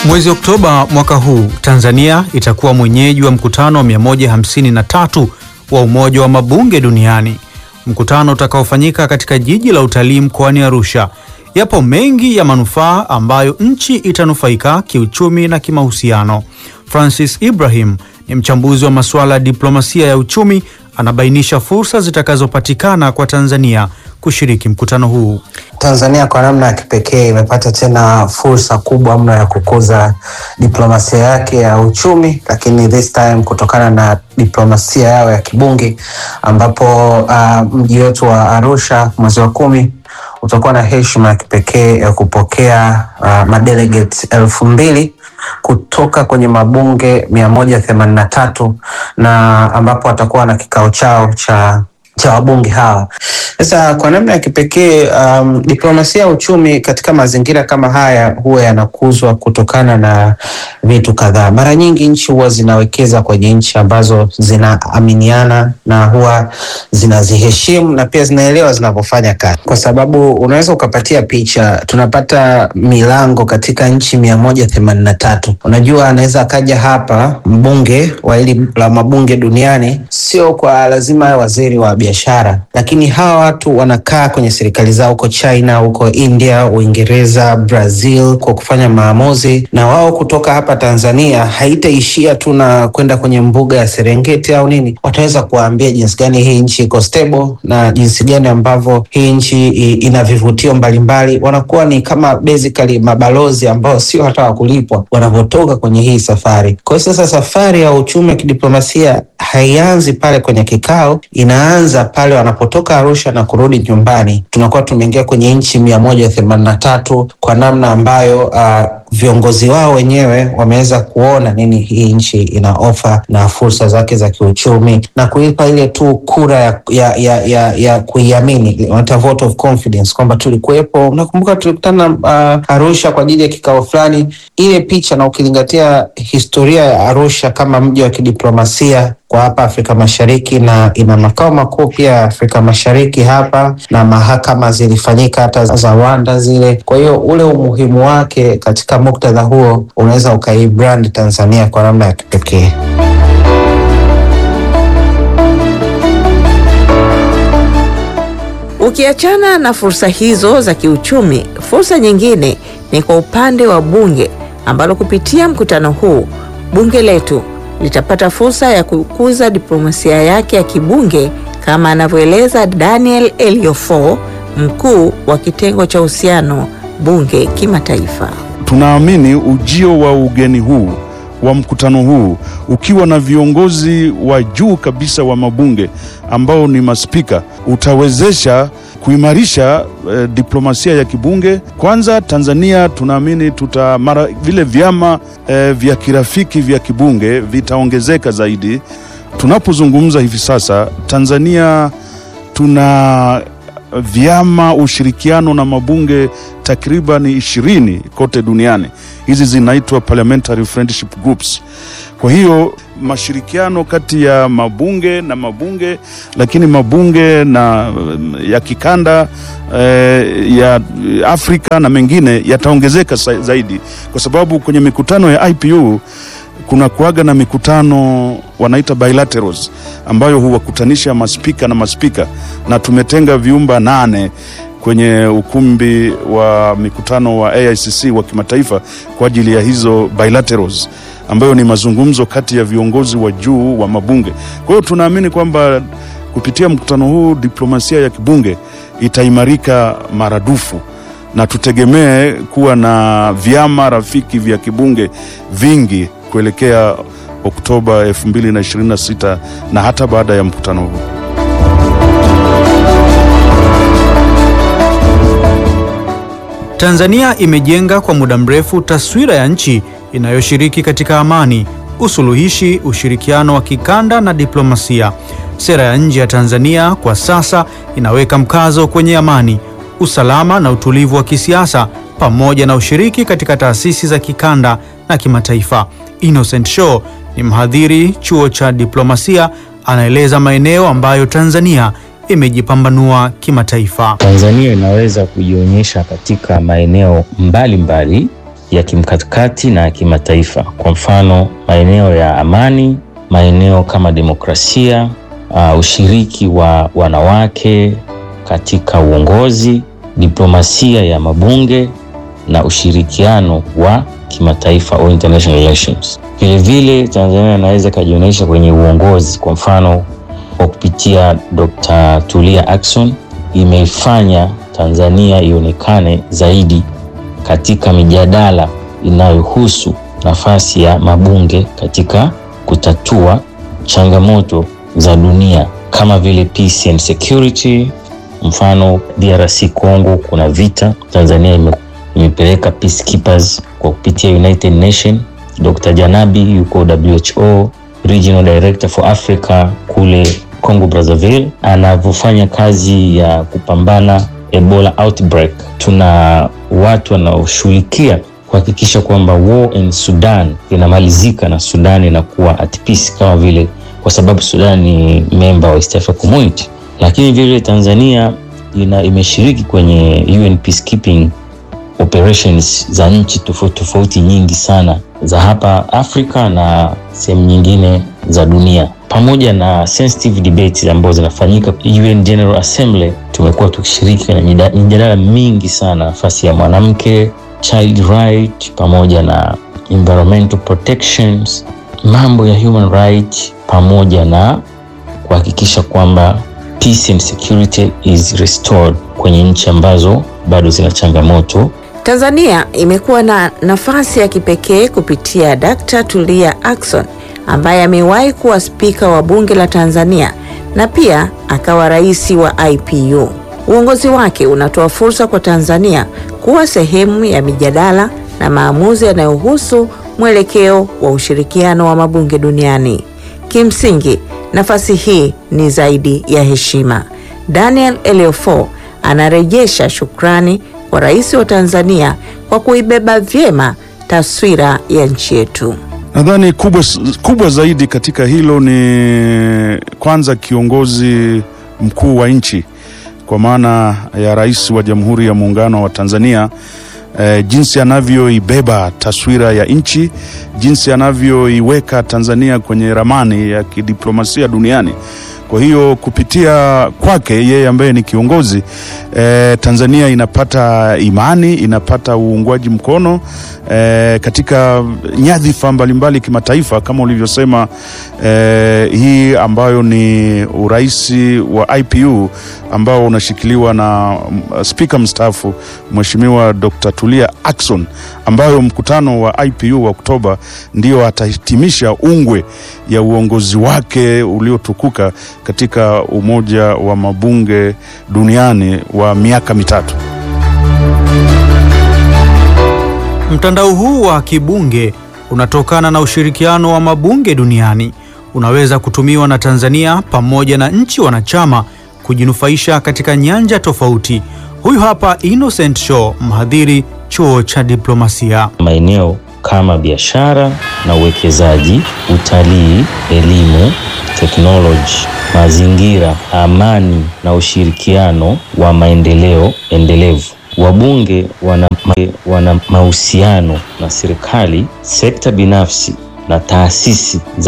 Mwezi Oktoba mwaka huu Tanzania itakuwa mwenyeji wa mkutano wa 153 wa Umoja wa Mabunge Duniani, mkutano utakaofanyika katika jiji la utalii mkoani Arusha. Yapo mengi ya manufaa ambayo nchi itanufaika kiuchumi na kimahusiano. Francis Ibrahim ni mchambuzi wa masuala ya diplomasia ya uchumi, anabainisha fursa zitakazopatikana kwa Tanzania kushiriki mkutano huu. Tanzania kwa namna ya kipekee imepata tena fursa kubwa mno ya kukuza diplomasia yake ya uchumi, lakini this time kutokana na diplomasia yao ya kibunge, ambapo uh, mji wetu wa Arusha mwezi wa kumi utakuwa na heshima ya kipekee ya kupokea uh, madelegates elfu mbili kutoka kwenye mabunge mia moja themanini na tatu na ambapo watakuwa na kikao chao cha cha wabunge hawa. Sasa kwa namna ya kipekee um, diplomasia ya uchumi katika mazingira kama haya huwa yanakuzwa kutokana na vitu kadhaa. Mara nyingi nchi huwa zinawekeza kwenye nchi ambazo zinaaminiana na huwa zinaziheshimu na pia zinaelewa zinavyofanya kazi, kwa sababu unaweza ukapatia picha, tunapata milango katika nchi mia moja themanini na tatu. Unajua, anaweza akaja hapa mbunge wa hili la mabunge duniani, sio kwa lazima waziri wa biashara, lakini hawa watu wanakaa kwenye serikali zao huko China, huko India, Uingereza, Brazil kwa kufanya maamuzi, na wao kutoka hapa Tanzania haitaishia tu na kwenda kwenye mbuga ya Serengeti au nini. Wataweza kuwaambia jinsi gani hii nchi iko stable na jinsi gani ambavyo hii nchi ina vivutio mbalimbali. Wanakuwa ni kama basically mabalozi ambao sio hata wakulipwa wanavyotoka kwenye hii safari. Kwa hiyo sasa safari ya uchumi wa kidiplomasia haianzi pale kwenye kikao, inaanza pale wanapotoka Arusha na kurudi nyumbani. Tunakuwa tumeingia kwenye nchi mia moja themanini na tatu kwa namna ambayo uh, viongozi wao wenyewe wameweza kuona nini hii nchi ina ofa na fursa zake za kiuchumi na kuipa ile tu kura ya, ya, ya, ya, ya kuiamini, wanaita vote of confidence kwamba tulikuwepo. Unakumbuka tulikutana uh, Arusha kwa ajili ya kikao fulani, ile picha na ukizingatia historia ya Arusha kama mji wa kidiplomasia kwa hapa Afrika Mashariki na ina makao makuu pia Afrika Mashariki hapa, na mahakama zilifanyika hata za Rwanda zile. Kwa hiyo ule umuhimu wake katika muktadha huo unaweza ukaibrand Tanzania kwa namna ya kipekee. Ukiachana na fursa hizo za kiuchumi, fursa nyingine ni kwa upande wa bunge ambalo kupitia mkutano huu bunge letu litapata fursa ya kukuza diplomasia yake ya kibunge kama anavyoeleza Daniel Eliofo, mkuu wa kitengo cha uhusiano bunge kimataifa. Tunaamini ujio wa ugeni huu wa mkutano huu ukiwa na viongozi wa juu kabisa wa mabunge ambao ni maspika utawezesha kuimarisha eh, diplomasia ya kibunge. Kwanza Tanzania tunaamini tuta mara vile vyama eh, vya kirafiki vya kibunge vitaongezeka zaidi. Tunapozungumza hivi sasa, Tanzania tuna vyama ushirikiano na mabunge takriban ishirini kote duniani. Hizi zinaitwa parliamentary friendship groups. Kwa hiyo mashirikiano kati ya mabunge na mabunge, lakini mabunge na ya kikanda eh, ya Afrika na mengine yataongezeka zaidi, kwa sababu kwenye mikutano ya IPU kuna kuaga na mikutano wanaita bilaterals ambayo huwakutanisha maspika na maspika, na tumetenga vyumba nane kwenye ukumbi wa mikutano wa AICC wa kimataifa kwa ajili ya hizo bilaterals ambayo ni mazungumzo kati ya viongozi wa juu wa mabunge. Kwa hiyo tunaamini kwamba kupitia mkutano huu diplomasia ya kibunge itaimarika maradufu na tutegemee kuwa na vyama rafiki vya kibunge vingi kuelekea Oktoba 2026 na hata baada ya mkutano huu. Tanzania imejenga kwa muda mrefu taswira ya nchi inayoshiriki katika amani, usuluhishi, ushirikiano wa kikanda na diplomasia. Sera ya nje ya Tanzania kwa sasa inaweka mkazo kwenye amani, usalama na utulivu wa kisiasa pamoja na ushiriki katika taasisi za kikanda na kimataifa. Innocent Show ni mhadhiri chuo cha diplomasia, anaeleza maeneo ambayo Tanzania imejipambanua kimataifa. Tanzania inaweza kujionyesha katika maeneo mbalimbali ya kimkakati na ya kimataifa, kwa mfano maeneo ya amani, maeneo kama demokrasia, uh, ushiriki wa wanawake katika uongozi, diplomasia ya mabunge na ushirikiano wa kimataifa au international relations. Vilevile Tanzania inaweza ikajionyesha kwenye uongozi, kwa mfano kwa kupitia Dr. Tulia Ackson imeifanya Tanzania ionekane zaidi katika mijadala inayohusu nafasi ya mabunge katika kutatua changamoto za dunia kama vile peace and security. Mfano DRC Congo kuna vita, Tanzania ime, imepeleka peacekeepers kwa kupitia United Nation. Dr. Janabi yuko WHO Regional Director for Africa kule Congo Brazzaville, anavyofanya kazi ya kupambana Ebola outbreak. Tuna watu wanaoshughulikia kuhakikisha kwamba war in Sudan inamalizika na Sudan inakuwa at peace, kama vile kwa sababu Sudan ni member wa East Africa Community, lakini vile Tanzania ina imeshiriki kwenye UN peacekeeping operations za nchi tofauti tofauti nyingi sana za hapa Afrika na sehemu nyingine za dunia, pamoja na sensitive debates ambazo zinafanyika UN General Assembly. Tumekuwa tukishiriki kwenye mijadala mingi sana, nafasi ya mwanamke, child right, pamoja na environmental protections, mambo ya human right, pamoja na kuhakikisha kwamba peace and security is restored kwenye nchi ambazo bado zina changamoto. Tanzania imekuwa na nafasi ya kipekee kupitia Dkt. Tulia Ackson ambaye amewahi kuwa spika wa bunge la Tanzania na pia akawa rais wa IPU. Uongozi wake unatoa fursa kwa Tanzania kuwa sehemu ya mijadala na maamuzi yanayohusu mwelekeo wa ushirikiano wa mabunge duniani. Kimsingi, nafasi hii ni zaidi ya heshima. Daniel Eleofo anarejesha shukrani kwa rais wa Tanzania kwa kuibeba vyema taswira ya nchi yetu. Nadhani kubwa, kubwa zaidi katika hilo ni kwanza kiongozi mkuu wa nchi kwa maana ya rais wa Jamhuri ya Muungano wa Tanzania eh, jinsi anavyoibeba taswira ya nchi, jinsi anavyoiweka Tanzania kwenye ramani ya kidiplomasia duniani. Kwa hiyo kupitia kwake yeye ambaye ni kiongozi eh, Tanzania inapata imani, inapata uungwaji mkono eh, katika nyadhifa mbalimbali kimataifa kama ulivyosema eh, hii ambayo ni uraisi wa IPU ambao unashikiliwa na mm, spika mstaafu Mheshimiwa Dr. Tulia Ackson, ambayo mkutano wa IPU wa Oktoba ndio atahitimisha ungwe ya uongozi wake uliotukuka katika Umoja wa Mabunge Duniani wa miaka mitatu. Mtandao huu wa kibunge unatokana na ushirikiano wa mabunge duniani. Unaweza kutumiwa na Tanzania pamoja na nchi wanachama kujinufaisha katika nyanja tofauti. Huyu hapa Innocent Show, mhadhiri chuo cha diplomasia. maeneo kama biashara na uwekezaji, utalii, elimu, teknoloji, mazingira, amani na ushirikiano wa maendeleo endelevu. Wabunge wana, wana mahusiano na serikali, sekta binafsi na taasisi za